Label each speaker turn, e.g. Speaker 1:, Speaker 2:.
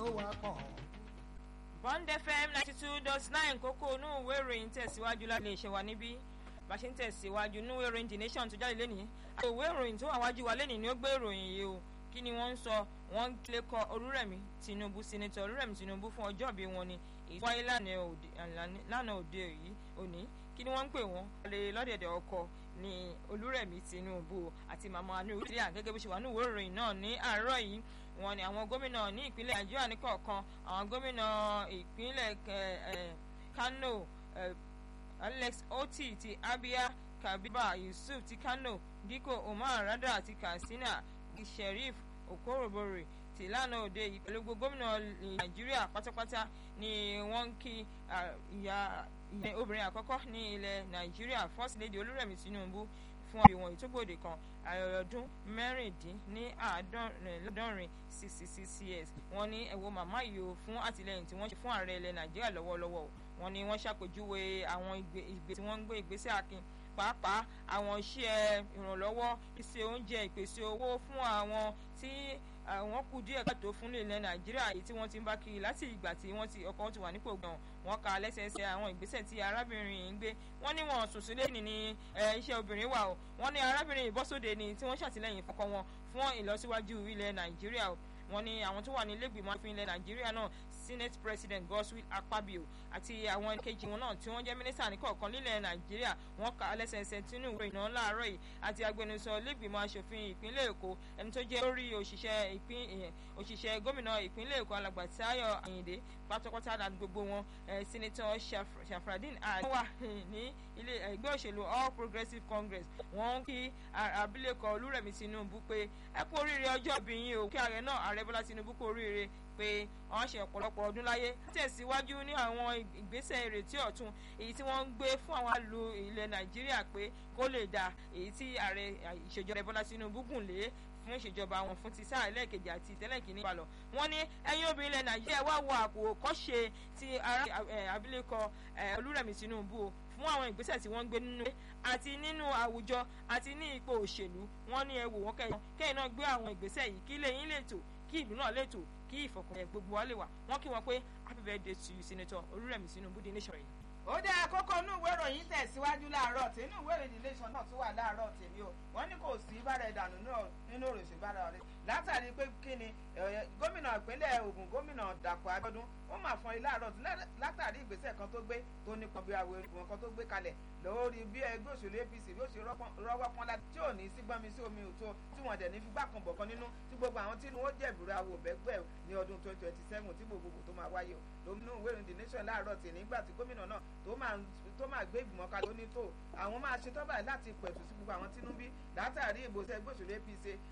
Speaker 1: wá kàn.
Speaker 2: bond fm ninety two dot nine kókó inú ìwé ìròyìn tẹ̀síwájú láti lè ṣe wà níbí bá ṣe ń tẹ̀síwájú inú ìwé ìròyìn the nation tó jáde lẹ́nìí àti ìwé ìròyìn tó wà wájú wa lẹ́nìí ni ó gbé ìròyìn yìí o kí ni wọ́n ń sọ wọ́n ń lè kọ olúrẹ̀mí tinubu senator olúrẹ̀mí tinubu fún ọjọ́ ìbí wọn ni èyí tó wáyé lánàá òde yìí òní kí ni wọ́n ń pè wọ́n lè lọ́dẹ̀dẹ̀ ọkọ ní olúrẹ̀mí tinubu àti màmá nùrùdíà gẹ́gẹ́ bó ṣe wà ní ìwé ìròyìn náà ní àárọ̀ yìí wọ́n ní àwọn gómìnà ní ìpínlẹ̀ nàìjíríà ní kọ̀ọ̀kan àwọn gómìnà ìpínlẹ̀ kano alex oti ti abia kabiba yusuf ti kano diko umar rada ti katsina sheriff okorobore ti lánàá òde yìí pẹ̀lú gbogbo gómìnà nàìjíríà pátápátá ni wọ́n ń kí ìyá obìnrin àkọ́kọ́ ní ilẹ̀ nàìjíríà first lady olúrẹ̀mí tinubu fún ìwọ̀n ìtógbòde kan ọdún mẹ́rìndín ní àádọ́rin sixty six years wọ́n ní ẹ̀wọ̀ màmá yìí o fún àtìlẹ́yìn tí wọ́n ṣe fún ààrẹ ilẹ̀ nàìjíríà lọ́wọ́lọ́wọ́ wọ́n ní wọ́n ṣàpèjúwe àwọn ìgbé tí wọ́n ń gbé ìgbésẹ̀ akin pàápàá àwọn iṣẹ́ ìrànlọ́wọ́ ìpèsè oúnjẹ ìpèsè owó fún àwọn tí àwọn kù díẹ̀ káàtó fún ilẹ̀ nàìjíríà èyí tí wọ́n ti ń bá kiri láti ìgbà tí wọ́n ti ọkọ̀ ti wà nípò gan wọ́n ka lẹ́sẹẹsẹ àwọn ìgbésẹ̀ tí arábìnrin yìí ń gbé wọ́n ní wọn sùn sílé ní ní iṣẹ́ obìnrin wà o wọ́n ní arábìnrin ìbọ́sóde ni tí wọ́n ṣàtìlẹ́yìn fọkọ wọn fún ìlọsíwájú ilẹ̀ nàìjíríà o wọ́n ní àwọn tó wà ní ilégbìmọ̀ àfin ilẹ̀ nàìjíríà náà senate president godswill akpabio àti àwọn kejì wọn náà tí wọ́n jẹ́ mínísítà ní kọ̀ọ̀kan nílẹ̀ nàìjíríà wọ́n kà á lẹ́sẹẹsẹ tínú ìwé ìná láàárọ̀ yìí àti agbẹnusọ ilégbìmọ̀ asòfin ìpínlẹ̀ èkó ẹni tó jẹ́ lórí òṣìṣẹ́ ìpín òṣìṣẹ́ gómìnà ìpínlẹ̀ èkó alàgbà táyọ̀ àyìndé pátápátá àti gbogbo wọn senator shafradin ali wà ní ilé ẹgbẹ́ òṣèlú all progressives congress wọ́n ń kí abilékọ olúrẹ̀mí tinubu pé ẹ kú oríire ọjọ́ ìbí yín o kí ààrẹ náà ààrẹ bọ́lá tinubu kú oríire pé wọ́n ṣe ọ̀pọ̀lọpọ̀ ọdún láyé tẹ̀síwájú ní àwọn ìgbésẹ̀ ìrètí ọ̀tun èyí tí wọ́n ń gbé fún àwọn àlù ilẹ̀ nàìjíríà pé kó lè dà èyí tí ààrẹ ìṣèjọba bọ́lá tinubu gùn lé fún ìṣèjọba wọn fún ti sáà ẹlẹ́ẹ̀kejì àti ìtẹ́lẹ̀kìíní balọ̀ wọ́n ní ẹ̀yin obìnrin ilẹ̀ nàìjíríà wá wo àpò kọ́ṣe ti abilékọ olúrẹ̀mí tinubu o fún àwọn ìgbésẹ̀ tí wọ́n ń gbé nínú àti nínú àwùjọ àti ní ipò òṣèlú wọ́n ní ẹ wò wọ́n kẹ́yìn kẹ́yìn náà gbé àwọn ìgbésẹ̀ yìí kí lẹ́yìn lè tò kí ìlú náà lè tò kí ìfọkànlẹ̀ gbogbo wa lè wà wọ́n kí wọn pé happy birthday to you senator olúrẹ̀mí tinubu the nation yìí.
Speaker 3: ó dé àkókò inú ìwé ìròyìn tẹ̀síwájú láàárọ̀ tí inú ìwé ìròyìn nation náà tún wà láàárọ̀ tèmi o wọ́n ní kò sí bára ìdànù nínú òròṣì bára rẹ̀ látàrí pé kí ni gómìnà ìpínlẹ̀ Ògùn gómìnà Dàpọ̀ Abíọ́dún ó mà fọn ilé àárọ̀ látàrí ìgbésẹ̀ kan tó gbé tó nípọn bí àwọn èrò kan tó gbé kalẹ̀ lórí bí ẹgbẹ́ òṣèlú APC bí ó ṣe rọ́wọ́ pọ́n láti tí ò ní sí gbọ́nmi sí omi òtó tí wọ́n dẹ̀ ní fi gbà kan bọ̀ kan nínú tí gbogbo àwọn tí wọ́n jẹ̀bùrẹ́ àwò bẹ́gbẹ́ ní ọdún twenty twenty seven tí gbogbo tó máa wáyé o lómìnú ìwé ìròyìn the nation láàárọ̀ tì nígbà tí gómìnà náà tó máa gbé ìgbìmọ̀ kalẹ̀ ó ní tó àwọn máa ṣe tọ́bà láti pẹ̀tù sí gbogbo àwọn tínú bí látàrí ìgbésẹ̀ ẹgbẹ́ òṣèlú APC